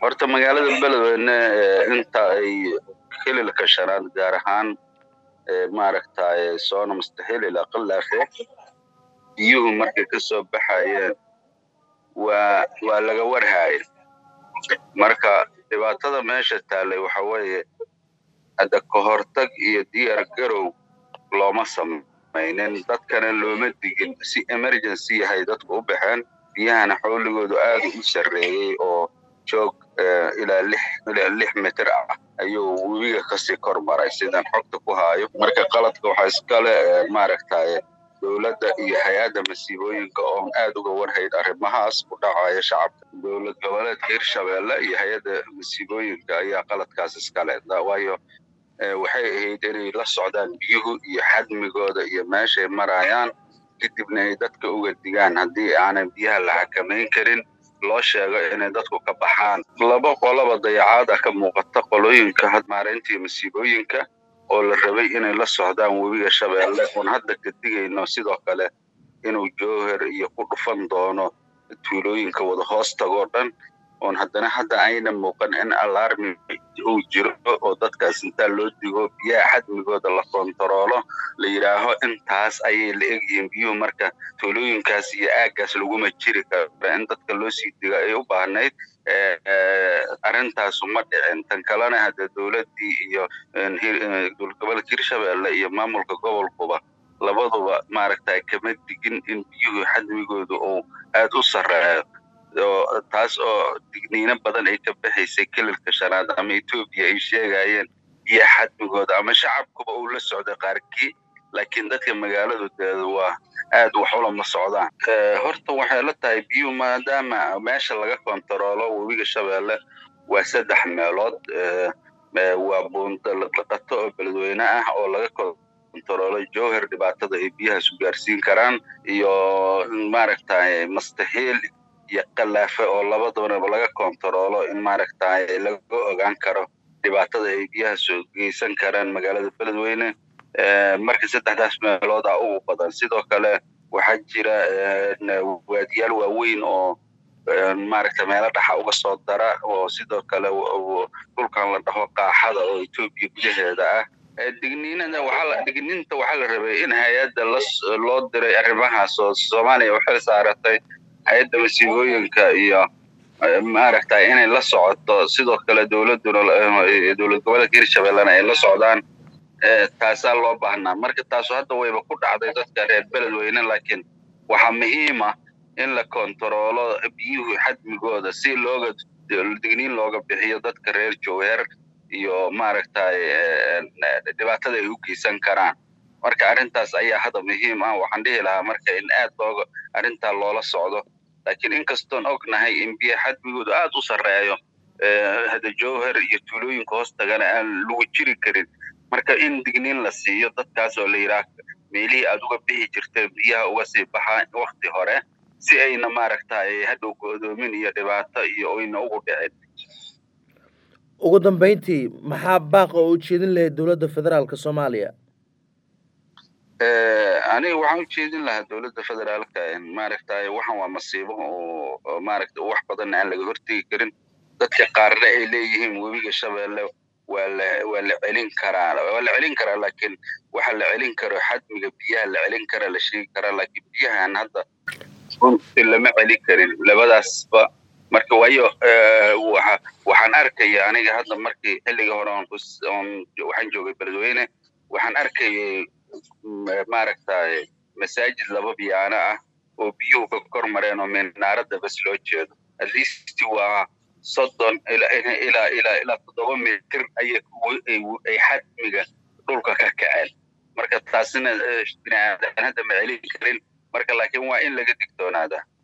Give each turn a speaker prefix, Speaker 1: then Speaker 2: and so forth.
Speaker 1: horta magaalada beledweyne inta ay xililka shanaad gaar ahaan maaragtay soona mustaxilil aqalaafe biyuhu markay ka soo baxayeen waa waa laga warhaaya marka dhibaatada meesha taallay waxa weeye hadda ka hortag iyo diyaar garow looma samaynin dadkana looma digin si emergency yahay dadku u baxeen biyahana xawligoodu aad u sarreeyey oo joog ilaa lix ilaa lix mitir ah ayuu webiga kasii kor maray sidaan xogta ku haayo marka qaladka waxaa iskale maaragtay dowladda iyo hay-adda masiibooyinka oon aad uga warhayn arrimahaas ku dhacaya shacabka dowlad goboleedka hirshabeelle iyo hay-adda masiibooyinka ayaa qaladkaas iskale waayo waxay ahayd inay la socdaan biyuhu iyo xadmigooda iyo meeshay marayaan kadibna ay dadka uga digaan haddii aanan biyaha la xakamayn karin loo sheego inay dadku ka baxaan laba qoloba dayacaad ah ka muuqata qolooyinka maareyntii masiibooyinka oo la rabay inay la socdaan webiga shabeelle oon hadda ka digayno sidoo kale inuu jowher iyo ku dhufan doono tuulooyinka wada hoos tagoo dhan oon haddana hadda ayna muuqan in alarmi uu jiro oo dadkaas intaa loo digo biyaha xadmigooda la kontaroolo la yidhaaho intaas ayay la egyihiin biyuhu marka tuulooyinkaas iyo aaggaas laguma jiri karo in dadka loo sii digo ay u baahnayd arrintaasu ma dhicin tan kalena hadda dowladdii iyo dowlad gobolka hirshabeelle iyo maamulka gobolkuba labaduba maaragtay kama digin in biyuhu xadmigooda uu aad u sarreeyo oo taas oo digniino badan ay ka baxaysay kelilka shanaad ama etoobiya ay sheegayeen biyo xadmigooda ama shacabkuba uu la socday qaarkii laakiin dadka magaaladodeeda waa aad wax ulama socdaan horta waxay la tahay biyuhu maadaama meesha laga kontaroolo webiga shabeelle waa saddex meelood waa buundalaqato oo beledweyne ah oo laga kontaroolo jowher dhibaatada ay biyahaas u gaarsiin karaan iyo maaragtay mastaxiil iyo kalaafe oo labadaba laga kontaroolo in maaragtay laga ogaan karo dhibaatada ay biyaha soo geysan karaan magaalada beledweyne marka saddexdaas meelood ah ugu badan sidoo kale waxaa jira waadiyaal waaweyn oo maaragta meelo dhaxa uga soo dara oo sidoo kale dhulkan la dhaho qaaxada oo etoobiya gudaheeda ah digniinada waxaa digniinta waxaa la rabay in hay-adda loo diray arrimahaas oo soomaaliya waxay saaratay hay-adda masiibooyinka iyo maaragtay inay la socoto sidoo kale dowladduna dowlad goboleedka hirshabellena ay la socdaan taasaa loo baahnaa marka taasu hadda wayba ku dhacday dadka reer beledweyne laakiin waxaa muhiima in la kontaroolo biyuhu xadmigooda si looga digniin looga bixiyo dadka reer jowher iyo maaragtay dhibaatada ay u geysan karaan marka arrintaas ayaa hadda muhiim ah waxaan dhihi lahaa marka in aad looga arrintaa loola socdo laakiin inkastoon ognahay in biyo xadmigoodu aad u sarreeyo hadda jowher iyo tuulooyinka hoos tagana aan lagu jiri karin marka in digniin la siiyo dadkaas oo la yidhaah meelihii aad uga bixi jirteen biyaha uga sii baxa wakti hore si ayna maaragtay hadhow go'doomin iyo dhibaato iyo oyna ugu dhicin
Speaker 2: ugu dambeyntii maxaa baaqa oo ujeedin lahayd dowladda federaalka soomaaliya
Speaker 1: aniga waxaan u jeedin lahaa dowladda federaalka maaragtay waxan waa masiibo oo maaragta wax badanna aan laga hortegi karin dadka qaarna ay leeyihiin webiga shabeelle waa la waa la celin karaa waa la celin karaa laakiin waxa la celin karo xadmiga biyaha la celin karaa la sheegi karaa laakiin biyahan hadda runti lama celin karin labadaasba marka waayo waxa waxaan arkaya aniga hadda markii xilliga hore oon waxaan joogay beledweyne waxaan arkayay maaragtay masaajid laba biyaano ah oo biyuhu ka kor mareen oo minaaradda bas loo jeedo at least waa soddon ilaa ilaa ilaa ilaa toddoba mitir ayay ay xadmiga dhulka ka kaceen marka taasina bini aadan hadda ma celin karin marka laakiin waa in laga digtoonaada